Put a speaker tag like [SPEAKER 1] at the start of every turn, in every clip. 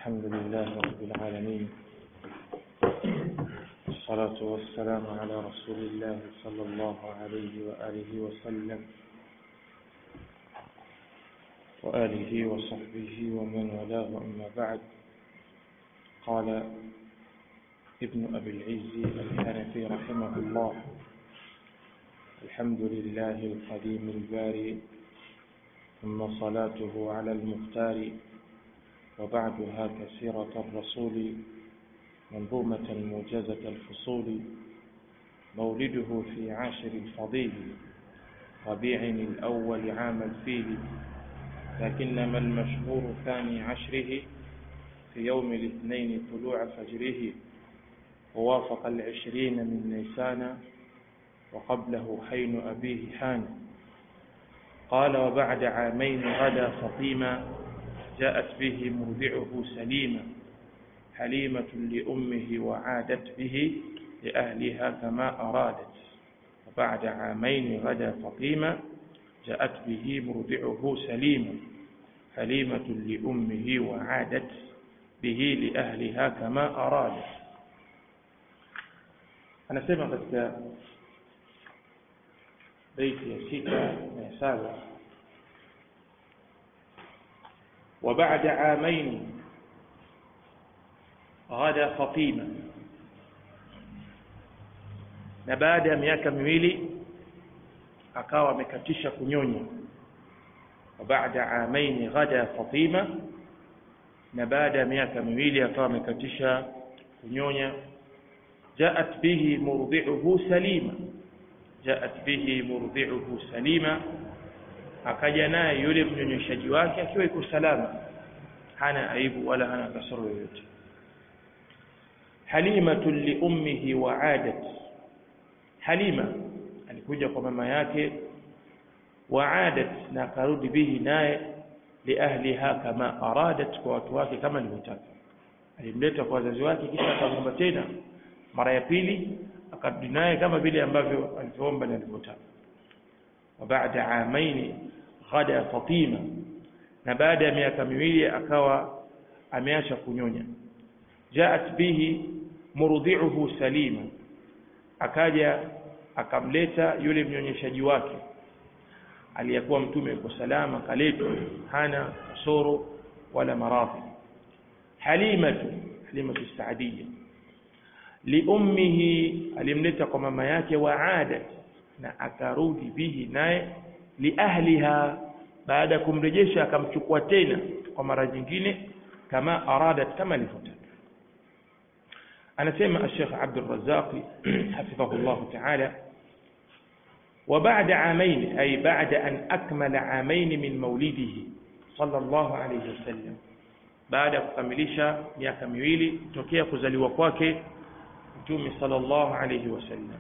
[SPEAKER 1] الحمد لله رب العالمين والصلاة والسلام على رسول الله صلى الله عليه وآله وسلم وآله وصحبه ومن والاه أما بعد قال ابن أبي العز الحنفي رحمه الله الحمد لله القديم الباري ثم صلاته على المختار وبعدها كسيرة الرسول منظومة موجزة الفصول مولده في عاشر الفضيل ربيع الأول عام الفيل لكنما المشهور ثاني عشره في يوم الاثنين طلوع فجره ووافق العشرين من نيسان وقبله حين أبيه حان قال وبعد عامين غدا فطيما جاءت به مرضعه سليما حليمة لأمه وعادت به لأهلها كما أرادت وبعد عامين غدا فطيما جاءت به مرضعه سليما حليمة لأمه وعادت به لأهلها كما أرادت anasema katika beiti ya sita na ya saba وبعد عامين غدا فطيما na baada ya miaka miwili akawa amekatisha kunyonya baada amaini ghada fatima na baada ya miaka miwili akawa amekatisha kunyonya jaat bihi murdi'uhu salima jaat bihi murdi'uhu salima akaja naye yule mnyonyeshaji wake akiwa iko salama hana aibu wala hana kasoro yoyote halimatu li ummihi wa adat halima alikuja kwa mama yake wa adat na akarudi bihi naye liahliha kama aradat kwa watu wake kama alivyotaka alimleta kwa wazazi wake kisha akamwomba tena mara ya pili akarudi naye kama vile ambavyo alivyoomba na alivyotaka وبعد عامين غدا فطيمة na baada ya miaka miwili akawa ameacha kunyonya jaat bihi murdhi'uhu salima akaja akamleta yule mnyonyeshaji wake aliyekuwa mtume yuko salama kaletwa hana kasoro wala maradhi halimatu halimatu saadia liummihi alimleta kwa mama yake wa adat na akarudi bihi naye liahliha baada ya kumrejesha akamchukua tena kwa mara nyingine kama aradat kama alivyotaka anasema Sheikh Abdul Razzaq hafidhahu Allah ta'ala وبعد عامين أي بعد أن أكمل عامين من مولده صلى الله عليه وسلم بعد kukamilisha miaka miwili tokea kuzaliwa kwake Mtume sallallahu alayhi wasallam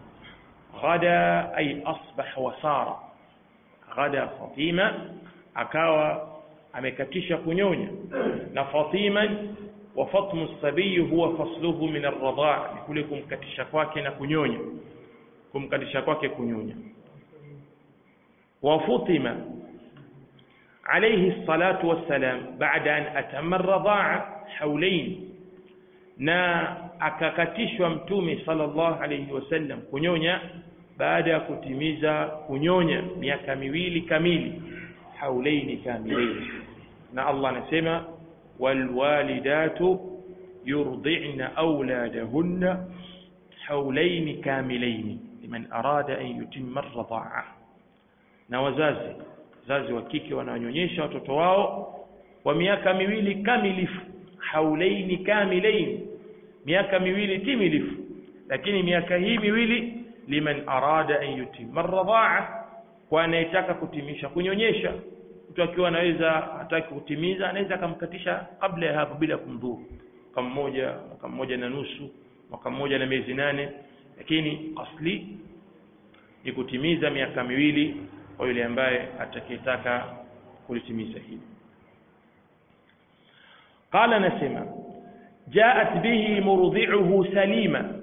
[SPEAKER 1] غدا أي أصبح وصار غدا فاطمة akawa amekatisha kunyonya na Fatiman wa fatmu sabiyi huwa fasluhu min ar-radha ni kule kumkatisha kwake na kunyonya kumkatisha kwake kunyonya wa Fatima alayhi salatu wassalam baada an atamma ar-radha'a hawlayn na akakatishwa mtume sallallahu alayhi wasallam kunyonya baada ya kutimiza kunyonya miaka miwili kamili haulaini kamilaini na Allah anasema walwalidatu yurdi'na auladahunna haulaini kamilaini liman arada an yutimma ar-radha'a na wazazi wazazi wa kike wananyonyesha watoto wao kwa miaka miwili kamilifu haulaini kamilaini miaka miwili timilifu lakini miaka hii miwili liman arada an yutimma ar-radha'a kwa anayetaka kutimisha kunyonyesha mtu akiwa anaweza hataki kutimiza anaweza akamkatisha kabla ya hapo bila kumdhuru mwaka mmoja mwaka mmoja na nusu mwaka mmoja na miezi nane lakini asli ni kutimiza miaka miwili kwa yule ambaye atakayetaka kulitimiza hili qala nasema جاءت به مرضعه سليما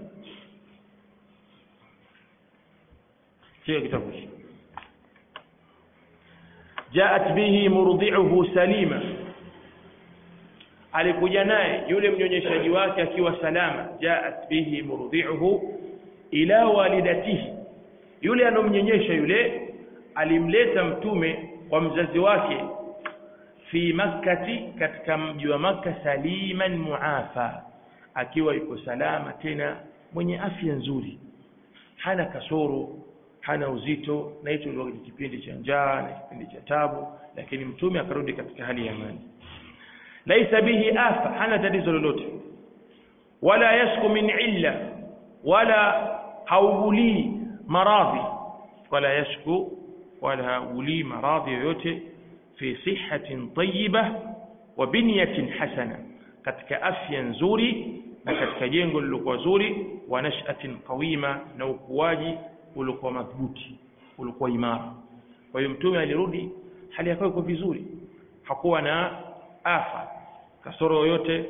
[SPEAKER 1] شيء كتابه جاءت به مرضعه سليما alikuja naye yule mnyonyeshaji wake akiwa salama jaat bihi murdhi'uhu ila walidatihi yule anomnyonyesha yule alimleta mtume kwa mzazi wake fi makkati katika mji wa makka saliman muafa akiwa yuko salama tena mwenye afya nzuri hana kasoro hana uzito na hicho ndio kipindi cha njaa na kipindi cha tabu lakini mtume akarudi katika hali ya amani laisa bihi afa hana tatizo lolote wala yashku min illa wala haugulii maradhi wala yashku wala haugulii maradhi yoyote fi sihatin tayyiba wa binyatin hasana katika afya nzuri na katika jengo lilokuwa zuri wa nashatin qawima na ukuaji uliokuwa madhubuti ulikuwa imara kwa hiyo mtume alirudi hali yake iko vizuri hakuwa na afa kasoro yoyote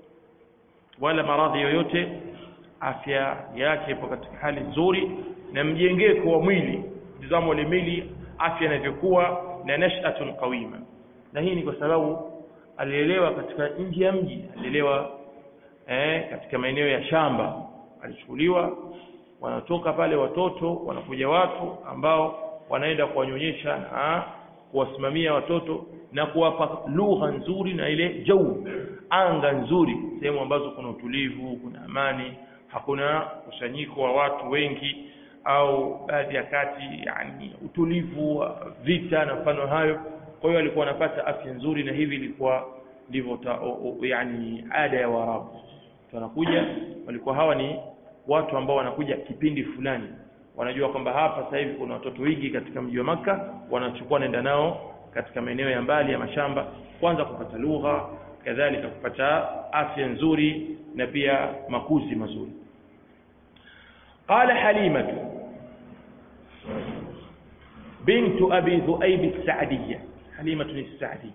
[SPEAKER 1] wala maradhi yoyote afya yake ipo katika hali nzuri na mjengeko wa mwili tizamo ile mwili afya inavyokuwa na nashatun qawima na hii ni kwa sababu alielewa katika nje ya mji alielewa eh, katika maeneo ya shamba alichukuliwa wanatoka pale watoto wanakuja watu ambao wanaenda kuwanyonyesha na kuwasimamia watoto na kuwapa lugha nzuri na ile jau anga nzuri sehemu ambazo kuna utulivu kuna amani hakuna kusanyiko wa watu wengi au baadhi ya kati yani utulivu wa vita na mfano hayo kwa hiyo alikuwa anapata afya nzuri na hivi ilikuwa ndivyo yani ada ya Waarabu wanakuja walikuwa hawa ni watu ambao wanakuja kipindi fulani wanajua kwamba hapa sasa hivi kuna watoto wengi katika mji wa maka wanachukua naenda nao katika maeneo ya mbali ya mashamba kwanza kupata lugha kadhalika kupata afya nzuri na pia makuzi mazuri qala halimatu bintu abi dhuaib as-sa'diyya halimatu as-sa'diyya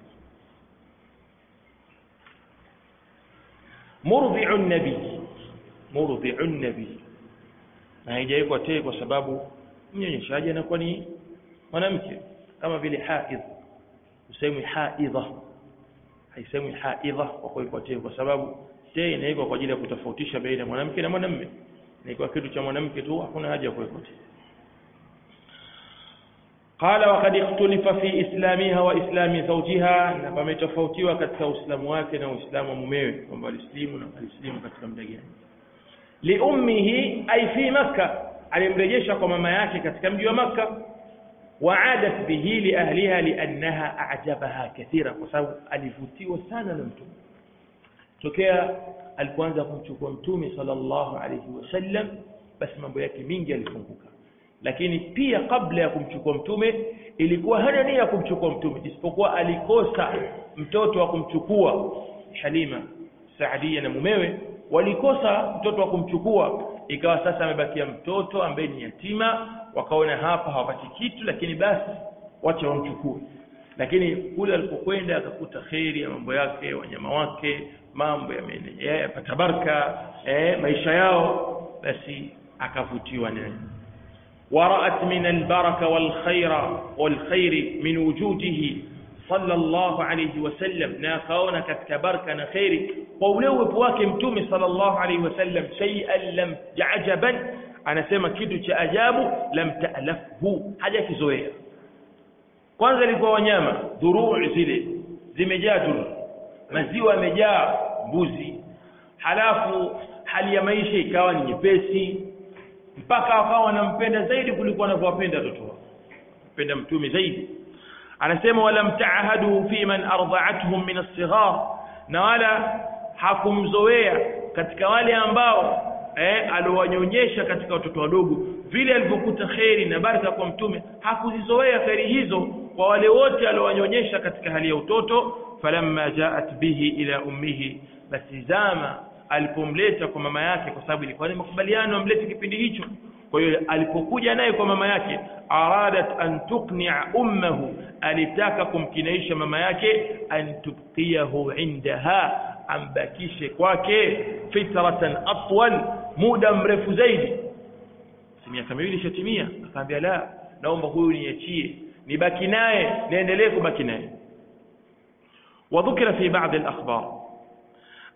[SPEAKER 1] murdhi'u an-nabi murdhi'u an-nabi na haijawekwa te kwa sababu mnyonyeshaji anakuwa ni mwanamke kama vile haidh usemwi haidha haisemwi haidha kwa kuwekwa te kwa sababu te inawekwa kwa ajili ya kutofautisha baina ya mwanamke na mwanamume na kwa kitu cha mwanamke tu hakuna haja ya kuwekwa te قال وقد اختلف في اسلامها واسلام زوجها na pametofautiwa katika uislamu wake na uislamu wa mumewe kwamba alislimu na alislimu katika muda gani liummihi ay fi makka alimrejesha kwa mama yake katika mji wa makka waadat bihi liahliha liannaha ajabaha kathira kwa sababu alivutiwa sana na mtume tokea alipoanza kumchukua mtume sallallahu alayhi wasallam basi mambo yake mingi yalifunguka lakini pia kabla ya kumchukua mtume ilikuwa hana nia ya kumchukua mtume isipokuwa alikosa mtoto wa kumchukua Halima Saadia na mumewe walikosa mtoto wa kumchukua ikawa sasa amebakia mtoto ambaye ni yatima wakaona hapa hawapati kitu lakini basi wacha wamchukue lakini kule alipokwenda akakuta kheri ya mambo yake wanyama wake mambo yapata baraka eh, maisha yao basi akavutiwa naye ورأت من البركة والخير والخير من وجوده صلى الله عليه وسلم ناكاونا katika baraka na khairi kwa ule uwepo wake mtume sallallahu alaihi wasallam shay'an lam ajaban anasema kitu cha ajabu lam ta'lafhu haja kizoea kwanza ilikuwa wanyama dhuruu zile zimejaa dhuru maziwa yamejaa mbuzi halafu hali ya maisha ikawa ni nyepesi mpaka wakawa wanampenda zaidi kuliko wanavyowapenda watoto wao mpenda mtume zaidi anasema wala mtaahadu fi man ardha'atuhum min as-sighar na wala hakumzoea katika wale ambao eh, aliwanyonyesha katika watoto wadogo vile alivyokuta kheri na baraka kwa mtume hakuzizoea kheri hizo kwa wale wote aliowanyonyesha katika hali ya utoto falamma jaat bihi ila ummihi basi zama alipomleta kwa mama yake kwa sababu ilikuwa ni makubaliano amlete kipindi hicho kwa hiyo alipokuja naye kwa mama yake aradat an tuqni'a ummahu alitaka kumkinaisha mama yake an tubqiyahu indaha ambakishe kwake fitratan atwal muda mrefu zaidi si miaka miwili ishatimia akamwambia la naomba huyu niachie nibaki naye niendelee kubaki naye وذكر في بعض الأخبار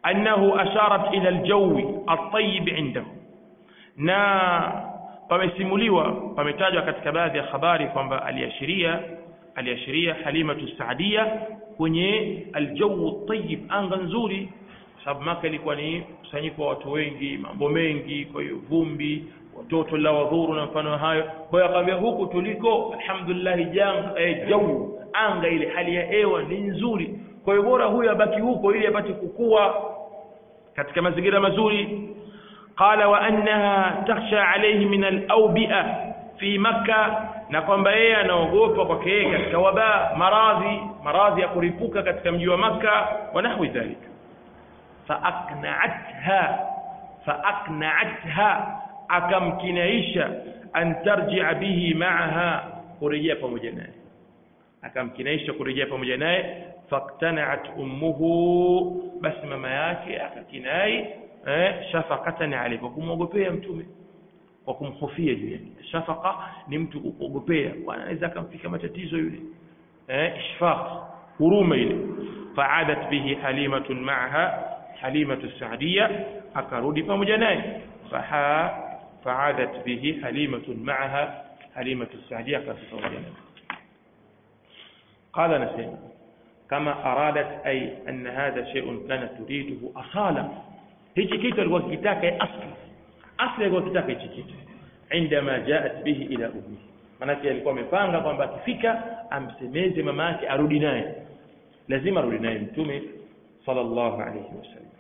[SPEAKER 1] annahu asharat ila aljawi at-tayyib indahu na pamesimuliwa pametajwa katika baadhi ya habari kwamba aliashiria aliashiria halimatu saadia kwenye aljawu tayyib anga nzuri sababu maka ilikuwa ni mkusanyiko wa watu wengi mambo mengi kwa hiyo vumbi watoto la wadhuru na mfano hayo kwa hiyo akamwambia huku tuliko alhamdulillah jang eh, jau anga ile hali ya hewa ni nzuri kwa hiyo bora huyu abaki huko ili apate kukua katika mazingira mazuri qala wa annaha takhsha alayhi min al-awbi'a fi makkah na kwamba yeye anaogopa kwake yeye katika wabaa maradhi maradhi ya kuripuka katika mji wa makka wa nahwi dhalika faakna'atha faakna'atha akamkinaisha an tarji'a bihi ma'aha kurejea pamoja naye akamkinaisha kurejea pamoja naye faktana'at ummuhu basi mama yake akakinai eh, shafaqatan alayhi kwa kumwogopea mtume kwa kumhofia juu yake shafaqa ni mtu kuogopea bwana anaweza akamfika matatizo yule eh, ishfaq huruma ile fa'adat bihi halimatun ma'aha halimatu sa'diyya akarudi pamoja naye faha fa'adat bihi halimatun ma'aha halimatu sa'diyya akarudi pamoja naye قال نسيم كما أرادت أي أن هذا شيء كانت تريده أصالة هيك كيت الوقتاك أصل أصل الوقتاك هيك كيت عندما جاءت به إلى أمه manake alikuwa amepanga kwamba akifika amsemeze mama yake arudi naye lazima arudi naye mtume sallallahu alayhi wasallam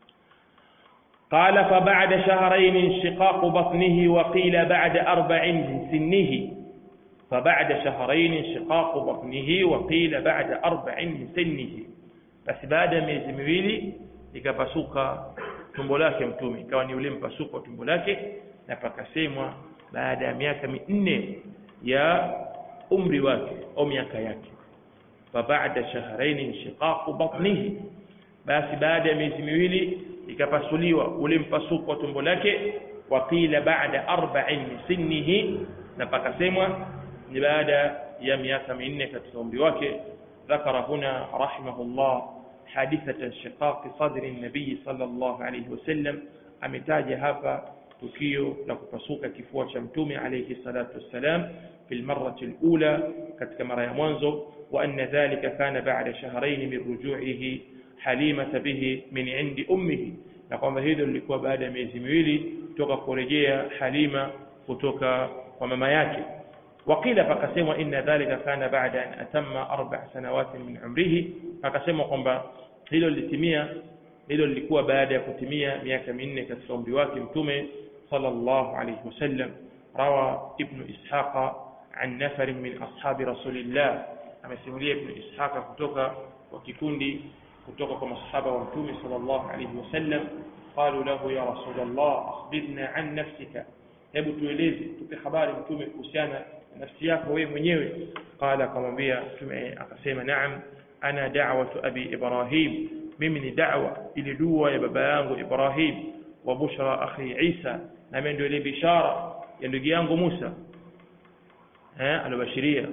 [SPEAKER 1] قال فبعد شهرين انشقاق بطنه وقيل بعد أربع من سنه فبعد شهرين انشقاق بطنه وقيل بعد أربع من سنه بس بعد miezi miwili ikapasuka tumbo lake mtume ikawa ni ule mpasuko wa tumbo lake na pakasemwa baada ya miaka minne ya umri wake au miaka yake فبعد شهرين انشقاق بطنه basi baada ya miezi miwili ikapasuliwa ule mpasuko wa tumbo lake waqila baada arba'in min sinnihi na pakasemwa ni baada ya miaka minne katika umri wake ذكر هنا رحمه الله حادثة انشقاق صدر النبي صلى الله عليه وسلم ametaja hapa tukio la kupasuka kifua cha mtume alayhi salatu wassalam في المرة الأولى katika mara ya mwanzo وأن ذلك كان بعد شهرين من رجوعه حليمة به من عند أمه na kwamba hilo lilikuwa baada ya miezi miwili kutoka kurejea Halima kutoka kwa mama yake وقيل فقسموا إن ذلك كان بعد أن أتم أربع سنوات من عمره فقسموا kwamba hilo litimia hilo lilikuwa baada ya kutimia miaka minne katika umri wake mtume sallallahu alayhi wasallam rawa ibn ishaqa an nafar min ashabi rasulillah amesimulia ibn ishaqa kutoka kwa kikundi kutoka kwa masahaba wa mtume sallallahu alayhi wasallam qalu lahu ya rasulullah akhbirna an nafsika hebu tueleze tupe habari mtume kuhusiana na nafsi yako wewe mwenyewe qala akamwambia mtume akasema naam ana da'watu abi ibrahim mimi ni da'wa ile dua ya baba yangu ibrahim wa bushra akhi isa na mimi ndio ile bishara ya ndugu yangu musa eh alobashiria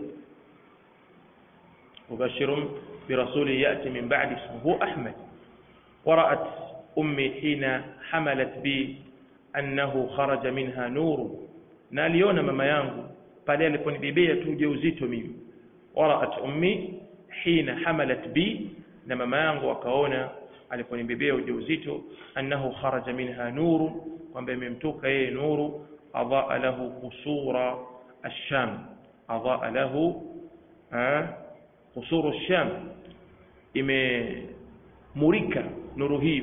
[SPEAKER 1] مبشر برسول يأتي من بعد اسمه أحمد ورأت أمي حين حملت بي أنه خرج منها نور ناليون ماما yangu pale aliponibebea tu ujauzito mimi waraat ummi hina hamalat bi na mama yangu akaona aliponibebea ujauzito annahu kharaja minha nuru kwamba imemtoka yeye nuru adaa lahu qusura ash-sham adaa lahu qusuru ash-sham imemurika nuru hiyo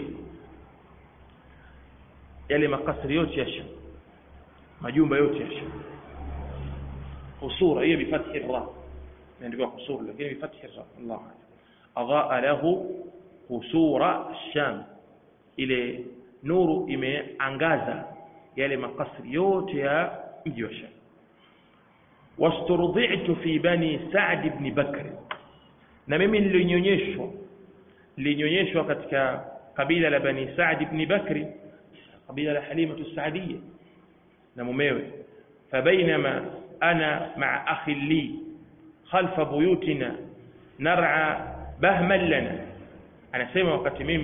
[SPEAKER 1] yale makasri yote ya Sham majumba yote ya Sham قصور هي بفتح الراء يعني قصور لكن بفتح الراء الله أضاء له قصور الشام ile nuru imeangaza yale makasri yote ya mji wa Sham wasturdi'tu fi bani Sa'd ibn Bakr na mimi nilinyonyeshwa nilinyonyeshwa katika kabila la bani Sa'd ibn Bakr kabila la Halima as-Sa'diyya na mumewe fabainama أنا مع أخ لي خلف بيوتنا نرعى بهما لنا أنا سيما وقت ميمي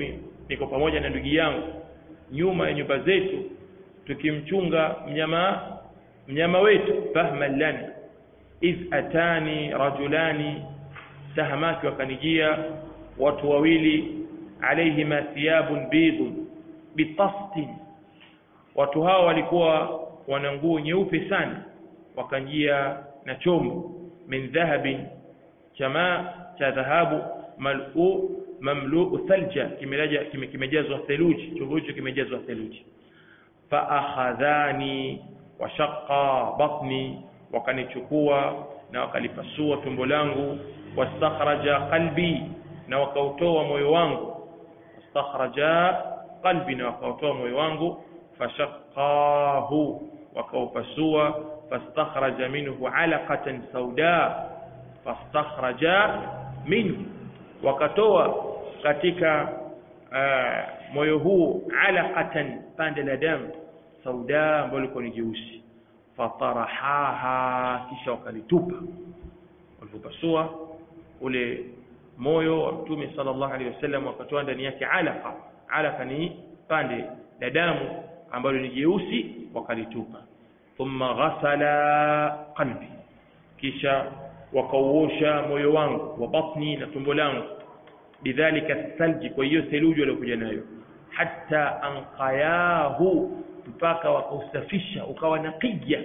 [SPEAKER 1] niko pamoja na ndugu yangu nyuma ya nyumba zetu tukimchunga mnyama mnyama wetu fahman lana iz atani rajulani tahamaki wakanijia watu wawili alaihima thiyabun bidun bitastin watu hao walikuwa wana nguo nyeupe sana wakanjia na chombo min dhahabin chama cha dhahabu malu mamluu thalja kimejazwa theluji chombo hicho kimejazwa theluji faakhadhani washaqa batni wakanichukua na wakalipasua tumbo langu wastakhraja qalbi na wakautoa moyo wangu wastakhraja qalbi na wakautoa moyo wangu fashaqahu wakaupasua fastakhraja minhu alaqatan sauda fastakhraja minhu wakatoa katika uh, moyo huu alaqatan pande la damu sauda ambalo liko ni jeusi fatarahaha kisha wakalitupa walipopasua ule moyo wa mtume sallallahu alaihi wasallam wakatoa ndani yake alaqa alaqa ni pande la damu ambalo ni jeusi wakalitupa thumma ghasala qalbi kisha wakauosha moyo wangu wa batni na tumbo langu bidhalika thalji kwa hiyo theluji waliokuja nayo hatta anqayahu mpaka wakausafisha ukawa naqiya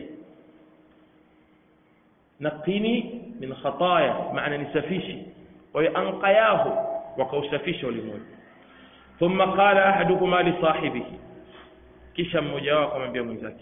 [SPEAKER 1] naqini min khataya maana nisafishi kwa hiyo anqayahu wakausafisha ule moyo thumma qala ahaduhuma li sahibihi kisha mmoja wao akamwambia mwenzake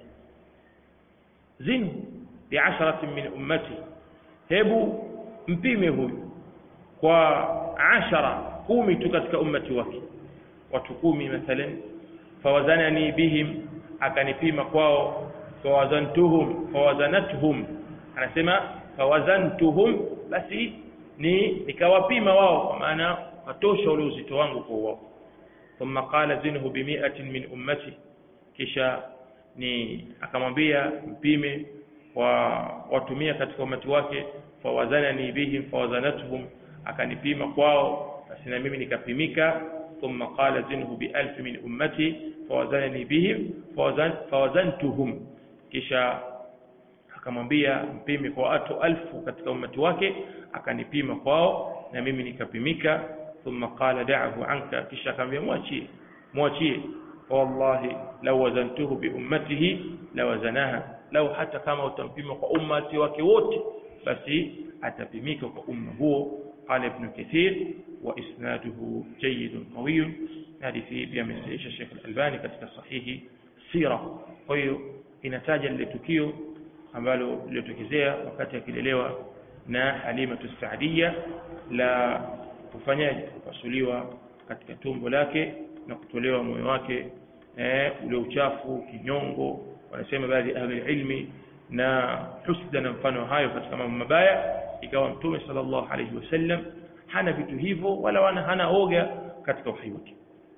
[SPEAKER 1] zinu biasharatin min ummati hebu mpime huyu kwa ashara kumi tu katika ummati wake watu kumi mathalan fawazanani bihim akanipima kwao fawazantuhum fawazanatuhum anasema fawazantuhum basi ni nikawapima wao kwa maana watosha ule uzito wangu kwa wao thumma qala zinhu bimiatin min ummati kisha ni akamwambia mpime wa watumia katika umati wake fawazanani bihim fawazanatuhum akanipima kwao basi na mimi nikapimika thumma qala zinhu bialf min ummati fawazanani bihim fawazan, fawazantuhum kisha akamwambia mpime kwa watu alfu katika umati wake akanipima kwao na mimi nikapimika thumma qala da'ahu anka kisha akamwambia mwachie mwachie wallahi law wazantuhu bi ummatihi lawazanaha lau hata kama utampima kwa ummati wake wote basi atapimika kwa umma huo qala ibn kathir wa isnaduhu jayyidun qawiyun hadithi pia amesahihisha Sheikh Al-Albani katika sahihi sira kwa hiyo inataja lile tukio ambalo lilitokezea wakati akilelewa na Halima Saadia la kufanyaje kupasuliwa katika tumbo lake na kutolewa moyo wake eh, ule uchafu kinyongo wanasema baadhi ya ahli ilmi na husda na mfano hayo katika mambo mabaya ikawa mtume sallallahu alayhi wasallam hana vitu hivyo wala wana hana oga katika uhai wake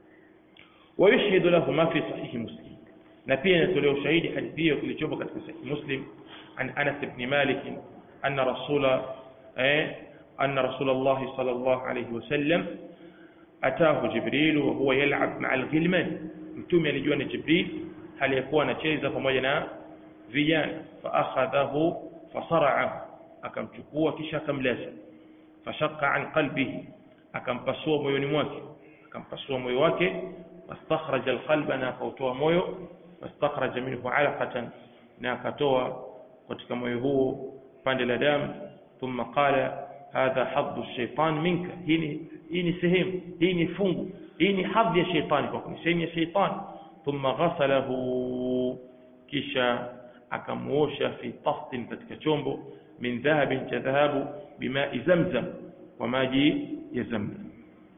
[SPEAKER 1] ويشهد له ما في صحيح مسلم na pia inatolewa ushahidi hadithi hiyo kilichopo katika sahih muslim an anas ibn malik anna rasula eh anna rasulullah sallallahu alayhi wasallam ataahu jibril wa huwa yal'ab ma'a al-ghilman mtume alijua ni jibril hali yakuwa anacheza pamoja na vijana fa akhadhahu fasara'ahu akamchukua kisha akamlaza fashaqqa an qalbihi akampasua moyoni mwake akampasua moyo wake wastakhraja alqalba na akautoa moyo wastakhraja minhu alaqatan na akatoa katika moyo huo pande la damu thumma qala hadha hadhu shaitan minka hii ni hii ni sehemu hii ni fungu hii ni hadhi ya shaitani kwa ni sehemu ya shaitani thumma ghasalahu kisha akamuosha fi tastin katika chombo min dhahabin cha dhahabu bimai zamzam kwa maji ya zamzam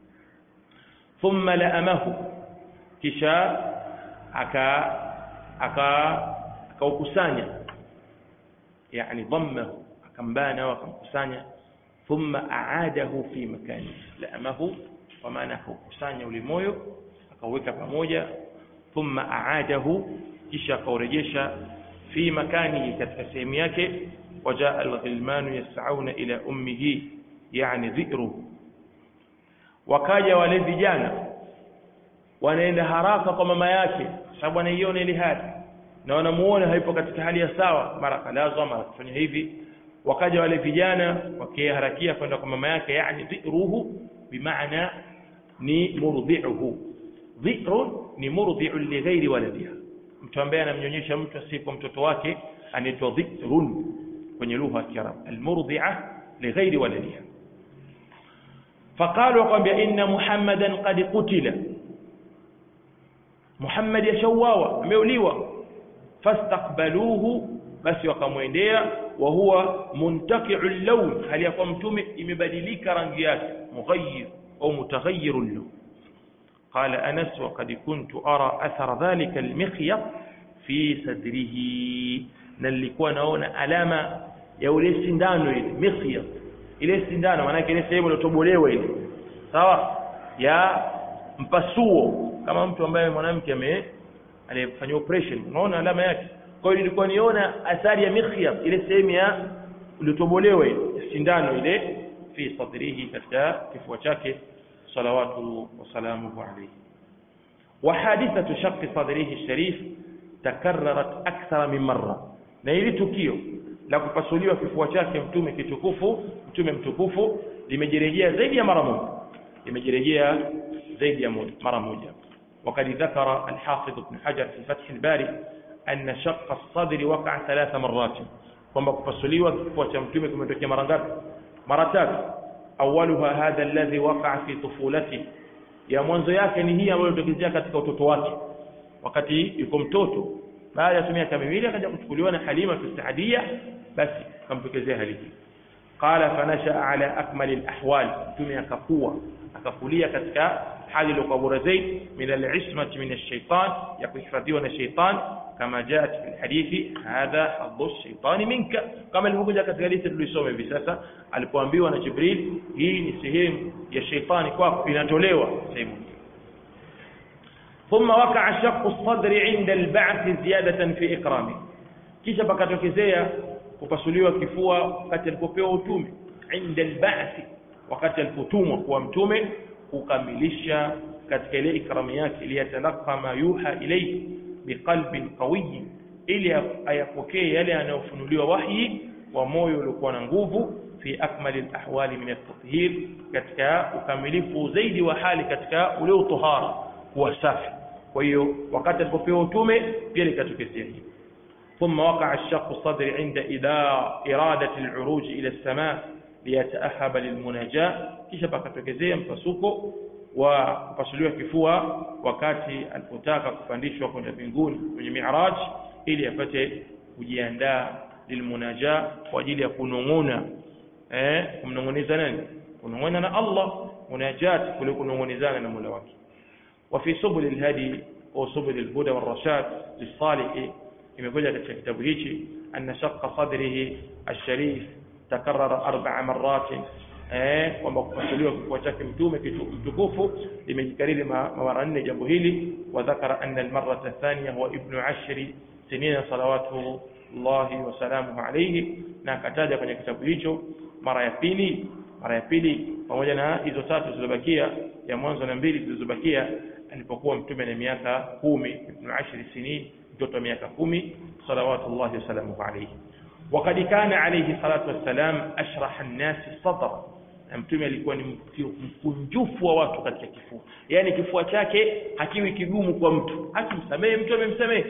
[SPEAKER 1] thumma laamahu kisha aka aka akaukusanya yani dhammahu akambana au akamkusanya thumma aadahu fi makani laamahu kwa maana akaukusanya ule moyo akauweka pamoja thumma aadahu kisha akaurejesha fi makani katika sehemu yake wajaa alghilmanu yas'auna ila ummihi yani dhikruhu wakaja wale vijana wanaenda haraka kwa mama yake sababu anaiona ile hali na wanamuona haipo katika hali ya sawa mara kalazwa mara kufanya hivi wakaja wale vijana wakiharakia kwenda kwa mama yake yani dhiruhu bimaana ni murdhi'uhu dhi'run ni murdhi'un li ghairi waladiha mtu ambaye anamnyonyesha mtu asipo mtoto wake anaitwa dhi'run kwenye lugha ya Kiarabu almurdhi'a li ghairi waladiha فقالوا قام ان محمدا قد قتل محمد يشواوا ameuliwa fastaqbaluhu basi wakamwendea wa huwa muntaqi'u al-lawn hali ya mtume imebadilika rangi yake mughayyir au mutaghayyir al-lawn قال أنس وقد كنت أرى أثر ذلك المخيط في صدره نلikuwa naona alama ya ule sindano ile mikhyat ile sindano maana ile sehemu iliyotobolewa ile sawa ya mpasuo kama mtu ambaye mwanamke ame alifanywa operation unaona alama yake kwa hiyo nilikuwa niona athari ya mikhyat ile sehemu ya iliyotobolewa ile sindano ile fi sadrihi katika kifua chake salawatu wasalamuhu alayhi وحادثة شق صدره الشريف تكررت أكثر من مرة na hili tukio la kupasuliwa kifua chake mtume kitukufu mtume mtukufu limejirejea zaidi ya mara moja limejirejea zaidi ya mara moja وقد ذكر الحافظ ابن حجر في فتح الباري أن شق الصدر وقع ثلاث مرات kwamba kupasuliwa kifua cha mtume kimetokea mara ngapi mara tatu awaluha hadha alladhi waqa'a fi tufulati ya mwanzo yake ni hii ambayo ilitokezea katika utoto wake wakati yuko mtoto baada ya miaka miwili akaja kuchukuliwa na Halima fi Saadia basi kamtokezea hali hii qala fanasha ala akmali alahwal mtume akakua akakulia katika hali iliyokuwa bora zaidi min alismati min alshaytan ya kuhifadhiwa na shaytan kama jaat fi alhadithi hadha hadhu alshaytan minka kama ilivyokuja katika hadithi tulisoma hivi sasa alipoambiwa na Jibril hii ni sehemu ya shaytani kwako inatolewa sehemu ثم وقع شق الصدر عند البعث زيادة في إكرامه kisha pakatokezea kupasuliwa kifua wakati alipopewa utume inda alba'thi wakati alipotumwa kuwa mtume kukamilisha katika ile ikramu yake liyatalaka ma yuha ilayhi biqalbin qawiy ili ayapokee yale yanayofunuliwa wahyi wa moyo uliokuwa na nguvu fi akmali alahwali min at-tathhir katika ukamilifu zaidi wa hali katika ule utohara kuwa safi kwa hiyo wakati alipopewa utume pia likatokezea hili ثم وقع الشق الصدر عند إرادة العروج إلى السماء ليتأهب للمناجاة kisha pakatokezea mpasuko wa kupasuliwa kifua wakati alipotaka kupandishwa kwenda mbinguni kwenye mi'raj ili apate kujiandaa lilmunaja kwa ajili ya kunong'ona eh kumnong'oneza nani kunong'ona na Allah munajat kule kunong'onezana na Mola wake وفي سبل الهدي أو سبل الهدى والرشاد للصالح imekuja katika kitabu hichi anna shaqqa sadrihi alsharif takarrara arba'a marrat eh kwamba kupasuliwa kifua chake mtume mtukufu limejikariri mara nne jambo hili wa dhakara anna almarrata athaniya huwa ibnu ashri sinina salawatu llahi wa salamuhu alayhi na akataja kwenye kitabu hicho mara ya pili mara ya pili pamoja na hizo tatu zilizobakia ya mwanzo na mbili zilizobakia alipokuwa mtume na miaka kumi ibnu ashri sinin mtoto wa miaka kumi salawatullahi wasalamuhu alayhi وقد كان عليه الصلاة والسلام أشرح الناس صدرا mtume alikuwa ni mkunjufu wa watu katika kifua yani kifua chake hakiwi kigumu kwa mtu akimsamehe mtu amemsamehe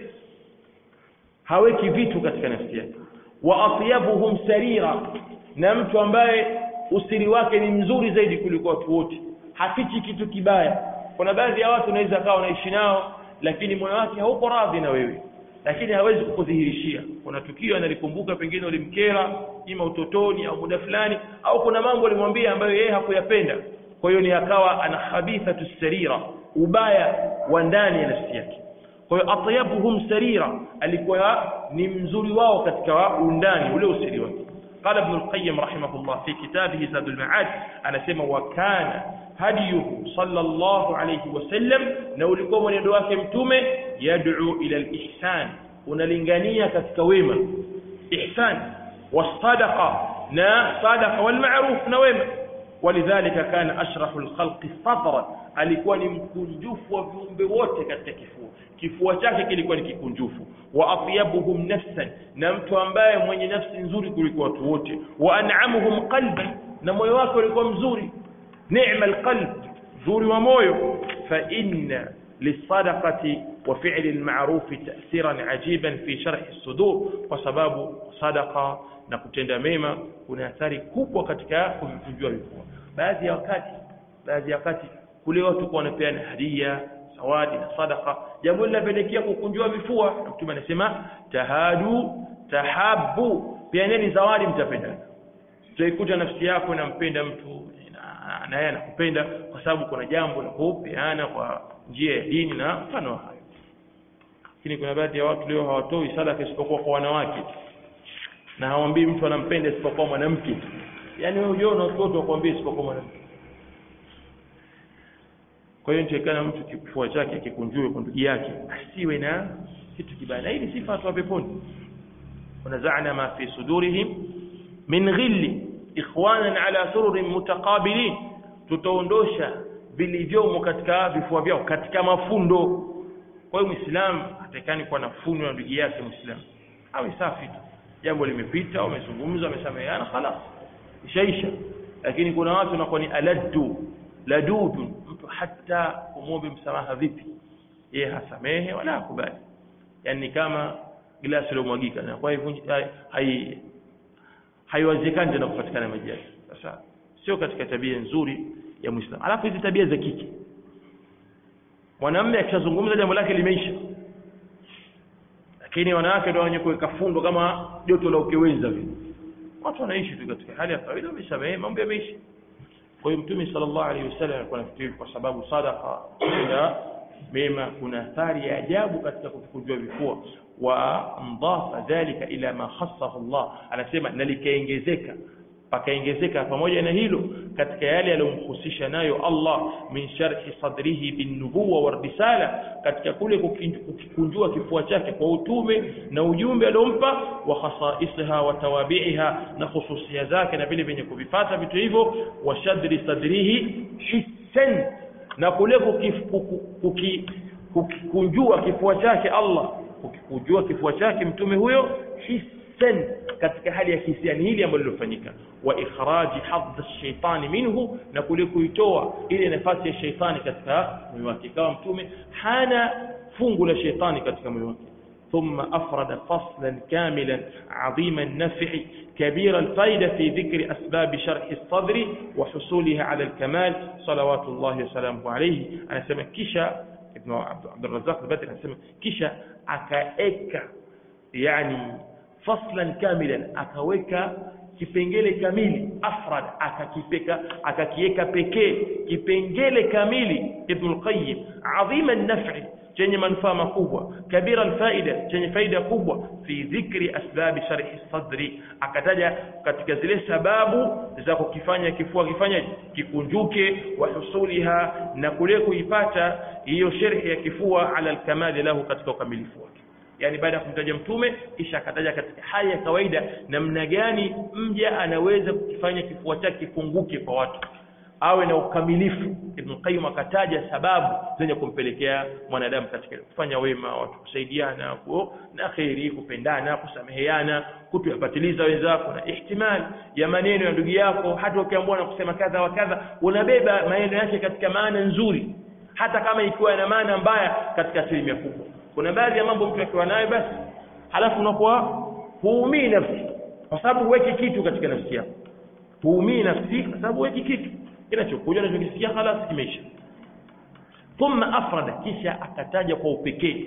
[SPEAKER 1] haweki vitu katika nafsi yake wa atyabuhum sarira na mtu ambaye usiri wake ni mzuri zaidi kuliko watu wote hafichi kitu kibaya kuna baadhi ya watu unaweza kawa unaishi nao lakini moyo wake hauko radhi na wewe lakini hawezi kukudhihirishia kuna tukio analikumbuka pengine ulimkera ima utotoni au muda fulani au kuna mambo alimwambia ambayo yeye hakuyapenda kwa hiyo ni akawa ana khabithatu sarira ubaya wa ndani ya nafsi yake kwa hiyo atyabuhum sarira alikuwa ni mzuri wao katika undani ule usiri wake قال ابن القيم رحمه الله في كتابه زاد المعاد أنا سمى وكان هديه صلى الله عليه وسلم نولكم من يدواك متومه يدعو إلى الإحسان ونلنغانية كتكويمة إحسان والصدقة نا صدقة والمعروف نويمة ولذلك كان أشرح الخلق صدرا alikuwa ni mkunjufu wa viumbe wote katika kifua kifua chake kilikuwa ni kikunjufu wa atyabuhum nafsan na mtu ambaye mwenye nafsi nzuri kuliko watu wote wa an'amuhum qalban na moyo wake ulikuwa mzuri ni'ma alqalb nzuri wa moyo fa inna للصدقة وفعل المعروف تأثيرا عجيبا في شرح الصدور وسباب صدقة na kutenda mema kuna athari kubwa katika kuvivunjua vifua baadhi ya wakati baadhi ya wakati kule watu kwa wanapeana hadia zawadi na sadaka jambo linapelekea kukunjua vifua na mtume anasema tahadu tahabu peaneni zawadi mtapendana utaikuta nafsi yako inampenda mtu na- na yeye anakupenda kwa sababu kuna jambo la kupeana kwa njia ya dini na mfano wa hayo lakini kuna baadhi ya watu leo hawatoi sadaka isipokuwa kwa wanawake na hawambii mtu anampenda isipokuwa mwanamke yaani wewe ujiona watoto wakwambia isipokuwa mwanamke kwa hiyo nitakana mtu kifua chake kikunjue kwa ndugu yake asiwe na kitu kibaya na hii ni sifa ya watu wa peponi ونزعنا ما في صدورهم من غل إخوانا على سرر متقابلين tutaondosha vilivyomo katika vifua vyao katika mafundo kwa hiyo muislamu hatakani kuwa na fundo na ndugu yake muislamu awe safi tu jambo limepita wamezungumza wamesameheana khalas ishaisha lakini kuna watu wanakuwa ni aladdu ladudun mtu hata umwombe msamaha vipi yeye hasamehe wala hakubali yani kama glasi iliyomwagika na kwa hivyo hai- hai haiwezekani tena kupatikana maji yake sasa sio katika tabia nzuri ya muislamu alafu hizi tabia za kike mwanamume akishazungumza jambo lake limeisha lakini wanawake ndio wenye kuweka fundo kama joto la ukeweza vile watu wanaishi tu katika hali ya kawaida wamesamehe mambo yameisha kwa hiyo mtume sallallahu alaihi wasallam alikuwa anafikiri kwa sababu sadaqa ya mema kuna athari ya ajabu katika kukunjua vifua wa mdafa dhalika ila ma khassahu Allah anasema na likaongezeka pakaongezeka pamoja na hilo katika yale aliyomhusisha nayo Allah min sharhi sadrihi bin nubuwa wa risala katika kule kukin- kukikunjua kifua chake kwa utume na ujumbe aliompa wa khasaisiha wa tawabi'iha na khususia zake na vile vyenye kuvifata vitu hivyo wa shadri sadrihi hissan na kule kukif- kuku- kuki- kukikunjua kifua chake Allah kukikunjua kifua chake mtume huyo hissan katika hali ya hisia ni hili ambalo lilofanyika wa ikhraji hadh shaitani minhu na kule kuitoa ile nafasi ya shaitani katika moyo wake ikawa mtume hana fungu la shaitani katika moyo wake ثم أفرد فصلا كاملا عظيم النفع كبير الفائدة في ذكر أسباب شرح الصدر وحصولها على الكمال صلوات الله وسلامه عليه أنا سمع كشا ابن عبد عبد الرزاق البدري أنا سمع كشا أكايكا يعني فصلا كاملا أكاويكا kipengele kamili afrad akakipeka akakiweka pekee kipengele kamili ibn al-qayyim adhima an-naf'i chenye manufaa makubwa kabira alfaida chenye faida kubwa fi dhikri asbabi sharhi sadri akataja katika zile sababu za kukifanya kifua kifanyaje kikunjuke wa husuliha na kule kuipata hiyo sharhi ya kifua ala alkamali lahu katika ukamilifu wake yani baada ya kumtaja mtume kisha akataja katika hali ya kawaida namna gani mja anaweza kukifanya kifua chake kifunguke kwa watu awe na ukamilifu Ibn Qayyim akataja sababu zenye kumpelekea mwanadamu katika kufanya wema watu kusaidiana ku, na kheri kupendana kusameheana kutuyapatiliza wenzako na ihtimali ya maneno ya ndugu yako hata ukiambiwa na kusema kadha wa kadha unabeba maneno yake katika maana nzuri hata kama ikiwa na maana mbaya katika asilimia kubwa kuna baadhi ya mambo mtu akiwa nayo basi halafu unakuwa huumii nafsi kwa sababu huweki kitu katika nafsi yako huumii nafsi kwa sababu huweki kitu kinachokuja unachokisikia halas kimeisha thumma afrada kisha akataja kwa upekee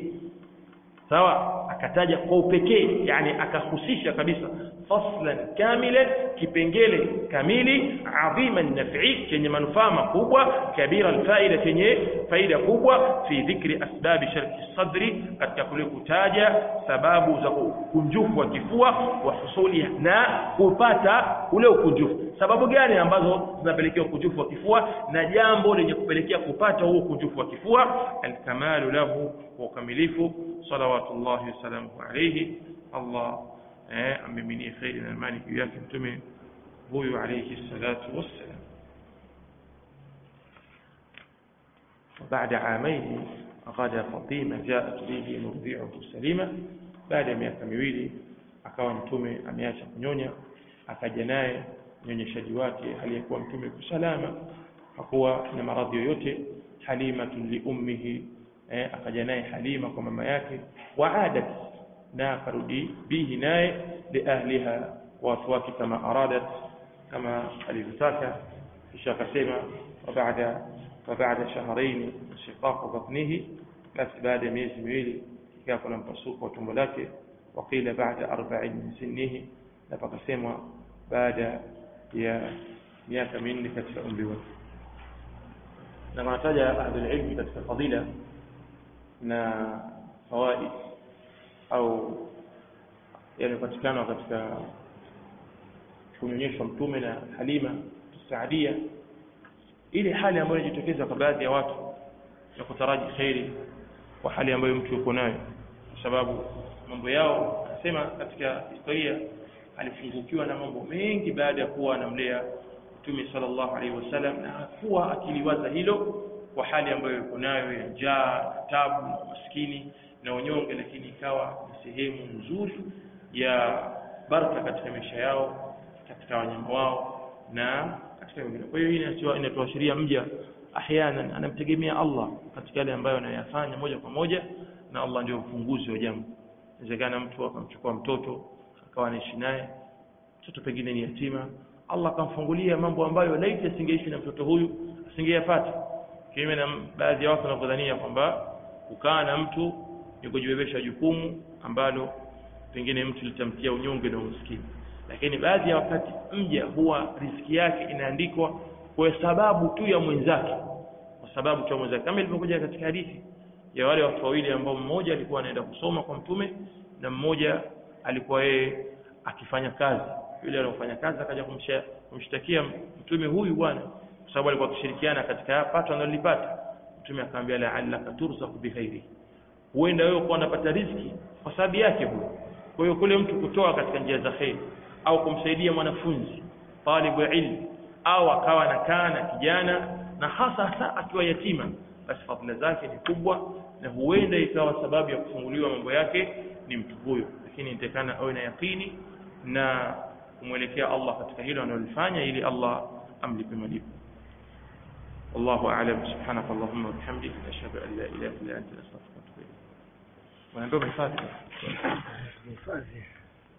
[SPEAKER 1] sawa akataja kwa upekee yani akahusisha kabisa faslan kamilan kipengele kamili adhima naf'i chenye manufaa makubwa kabira alfaida chenye faida kubwa fi dhikri asbabi sharhi sadri katika kule kutaja sababu za ukunjufu wa kifua wa husuli na kupata ule ukunjufu sababu gani ambazo zinapelekea ukunjufu wa kifua na jambo lenye kupelekea kupata huo ukunjufu wa kifua alkamalu lahu wa ukamilifu salawatullahi wasalamuhu alayhi Allah eh, amiminie kheri na amani juu yake mtume huyu alayhi salatu wassalam وبعد عامين غدا فاطمة جاءت به مرضعه سليمة baada ya miaka miwili akawa mtume ameacha kunyonya akaja naye mnyonyeshaji wake aliyekuwa mtume kusalama hakuwa na maradhi yoyote halimatun liummihi eh, akaja naye halima kwa mama yake waadat na akarudi bihi naye liahliha watu wake kama aradat kama alivyotaka kisha akasema wabaada wabaada shahraini inshiqaqu batnihi basi baada ya miezi miwili ikawa kuna mpasuko wa tumbo lake waqila baada arba'in min sinnihi na pakasemwa baada ya miaka minne katika umri wake na wanataja ahlulilmi katika fadila na fawaid au yanayopatikana katika kunyonyeshwa mtume na halima saadia ile hali ambayo inajitokeza kwa baadhi ya watu ya kutaraji kheri kwa hali ambayo mtu yuko nayo kwa sababu mambo yao anasema katika historia alifungukiwa na mambo mengi baada ya kuwa anamlea mtume sallallahu alaihi wasallam na hakuwa akiliwaza hilo kwa hali ambayo yuko nayo ya njaa tabu na maskini na unyonge lakini ikawa ni sehemu nzuri ya baraka katika maisha yao katika wanyama wao na katika wengine kwa hiyo hii inatuashiria mja ahyanan anamtegemea Allah katika yale ambayo anayafanya moja kwa moja na Allah ndio ufunguzi wa jambo inawezekana mtu akamchukua mtoto akawa anaishi naye mtoto pengine ni yatima Allah akamfungulia mambo ambayo laiti asingeishi na mtoto huyu asingeyapata kinyume na baadhi ya watu wanavyodhania kwamba kukaa na mtu ni kujibebesha jukumu ambalo pengine mtu litamtia unyonge na umaskini lakini baadhi ya wakati mja huwa riski yake inaandikwa kwa sababu tu ya mwenzake kwa sababu tu ya mwenzake kama ilivyokuja katika hadithi ya wale watu wawili ambao mmoja alikuwa anaenda kusoma kwa mtume na mmoja alikuwa yeye akifanya kazi yule aliyofanya kazi akaja kumshtakia mtume huyu bwana kwa sababu alikuwa akishirikiana katika pato analolipata mtume akamwambia la'allaka turzaku bikhairi huenda wewe kwa unapata riziki kwa sababu yake huyo kwa hiyo kule mtu kutoa katika njia za khair au kumsaidia mwanafunzi talibu ilmu au akawa anakaa na kijana na hasa hasa akiwa yatima basi fadhila zake ni kubwa na huenda ikawa sababu ya kufunguliwa mambo yake ni mtu huyo lakini nitakana awe na yakini na kumwelekea Allah katika hilo analolifanya ili Allah amlipe malipo والله أعلم سبحانك اللهم وبحمدك أشهد أن لا إله إلا أنت أستغفرك وأتوب إليك ونندوب الفاتحة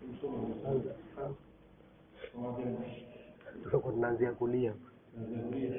[SPEAKER 2] tunaanzia kulia